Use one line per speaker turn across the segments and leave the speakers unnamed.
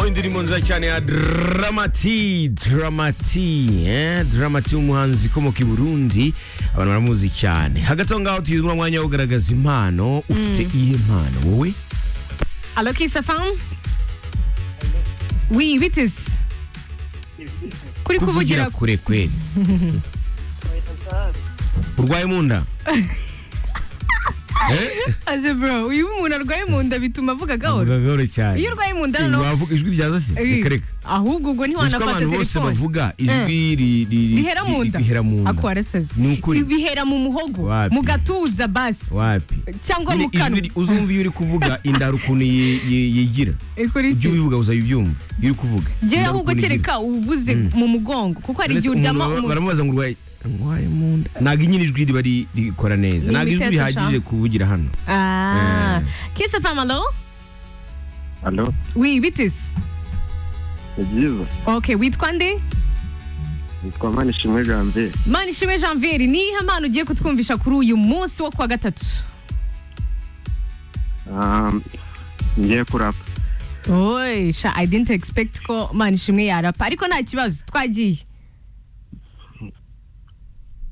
indirimbo nziza cyane ya dramati dramati eh? dramati umuhanzi ukomoka i burundi abantu baramuzi cyane hagati aho ngaho tugeze muri uwo mwanya wo kugaragaza impano ufite iyihe mpano wowe
Allô, qui se femme? Oui, Vitis. Kuri kuvugira
kure kweli urwaye mu nda Eh?
aze bro, uyu umuntu arwaye mu nda bituma avuga gahoro.
Vuga gahoro cyane
Iyo urwaye mu nda noneho-
wavuga ijwi ryaza se
Eh,
reka reka
Ahubwo ubwo
uzi ko
ntiwanafata
abantu bose
telefone.
bavuga ijwi ri- ri- ri-
Bihera mu
ri-
nda.
bihera mu nda
Ako waraseze.
Ni ukuri.
Bihera mu muhogo,
Wapi.
mu gatuza basi.
wapi
Cyangwa mu
Nyine ijwi
kanwa.
ri- uzumva iyo uri kuvuga indara ukuntu ye- ye- yigira
Ikuri
ibyo
iki?
ubivuga uzayibyumva iyo uri kuvuga
Njyewe
Indara
ahubwo
ukuntu igira.
kereka uvuze mu mugongo kuko hari
Mbese
igihe
umuntu
uryama
bara-
umuntu.
baramubaza ngo urwaye urwaye mu nda ntabwo nyine ijwi riba ri- rikora neza
Ni
ntabwo ijwi
imiteto
rihagije
sha.
kuvugira hano
Ah.
Eh.
Qui se femme, allô?
Alo,
Oui, Vitis.
ni byiza.
Okay, witwa nde?
Nitwa Manishimwe Janvier.
Manishimwe Janvier, ni iyihe mpano ugiye kutwumvisha kuri uyu munsi wo kuwa gatatu?
Um, ngiye kurapa.
Oy, sha I didn't expect ko Manishimwe yarapa, ariko nta kibazo twagiye.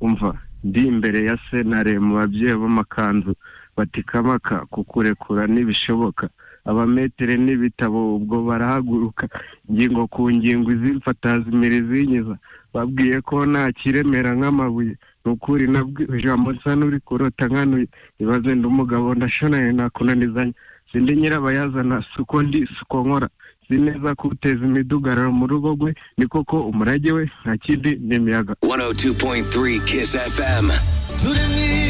Umva, ndi imbere ya sentare mu babyeyi b'amakanzu batikamaka kukurekura ntibishoboka. Abametere n'ibitabo ubwo barahaguruka ingingo ku ngingo izimfata zimere zinyiza. Babwiye ko nta kiremera nk'amabuye. Ni ukuri nabwiwe ijambo nsa n'uri kurota nkanuye. Ibaze ndi umugabo ndashonanye nakunanizanye. Sindi nyirabayazana si uko ndi si uko nkora. Si neza kuteza imidugararo mu rugo rwe ni koko umurage we nta kindi ni imiyaga.
102.3 Kiss FM.
Turi mu